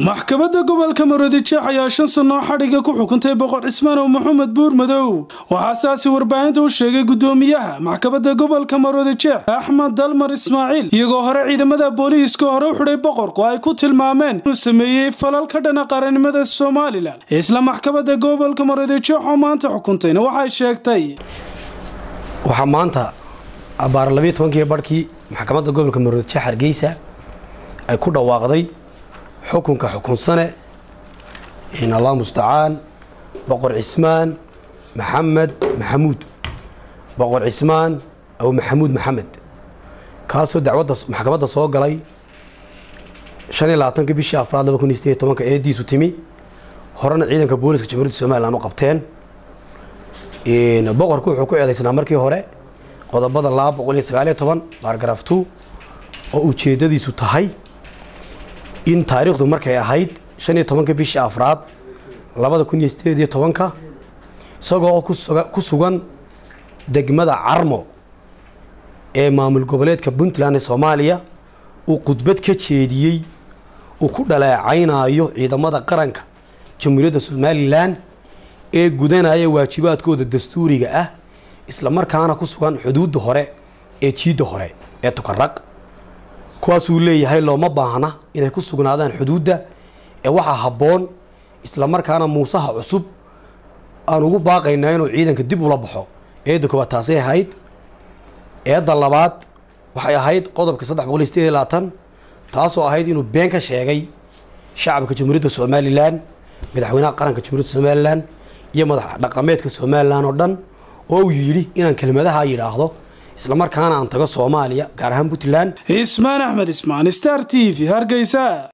maxkamadda gobolka maroodijeex ayaa shan sannoo xadhiga ku xukuntay boqor cismaanow maxamed buur madow waxaa saasi warbaahinta u sheegay guddoomiyaha maxkamadda gobolka maroodijeex axmed dalmar ismaaciil iyagoo hore ciidamada booliiska hore u xidhay boqorku ay ku tilmaameen inuu sameeyey falal ka dhana qarannimada somalilan isla maxkamadda gobolka maroodijeex oo maanta xukuntayna waxay sheegtay waxaa maanta abaar labiiyo tobankii barhkii maxkamadda gobolka maroodijeex hargeysa ay ku dhawaaqday xukunka xukunsane in allah mustacaan boqor cismaan maxamed maxamuud boqor cismaan aw maxamuud maxamed kaasoo dacwadda maxkamadda soo galay shan iyo labaatanka bishii afraad laba kun iyo sideed iyo tobanka eediisu timi horena ciidanka booliska jamhuuriyadda somalilan u qabteen boqorku wuxuu ku eedaysnaa markii hore qodobada laba boqol iyo sagaaliyo toban baargaraaf two oo ujeedadiisu tahay in taariikhdu markay ahayd shan iyo tobanka bishii afraad labada kun iyo sideed iyo tobanka isagoo ku sugan degmada carmo ee maamul goboleedka puntland ee soomaaliya uu khudbad ka jeediyey uu ku dhaleecaynayo ciidamada qaranka jamhuuriyadda somalilan ee gudanaya waajibaadkooda dastuuriga ah isla markaana ku sugan xuduudda hore ee jiidda hore ee tukaraq kuwaasuu leeyahay looma baahna inay ku sugnaadaan xuduudda ee waxaa habboon isla markaana muusaha cusub aan ugu baaqaynaa inuu ciidanka dib ula baxo eedda koowaad taasay ahayd eedda labaad waxay ahayd qodobka saddex boqol iyo sideed iyo labaatan taasoo ahayd inuu been ka sheegay shacabka jamhuuriyadda somalilan madaxweynaha qaranka jamhuuriyadda somalilan iyo madax dhaqameedka somalilan oo dhan oo uu yidhi inaan kelmadaha yidhaahdo isla markaana aan tago soomaaliya gaar ahaan puntland cismaan axmed ismaan star t v hargeysa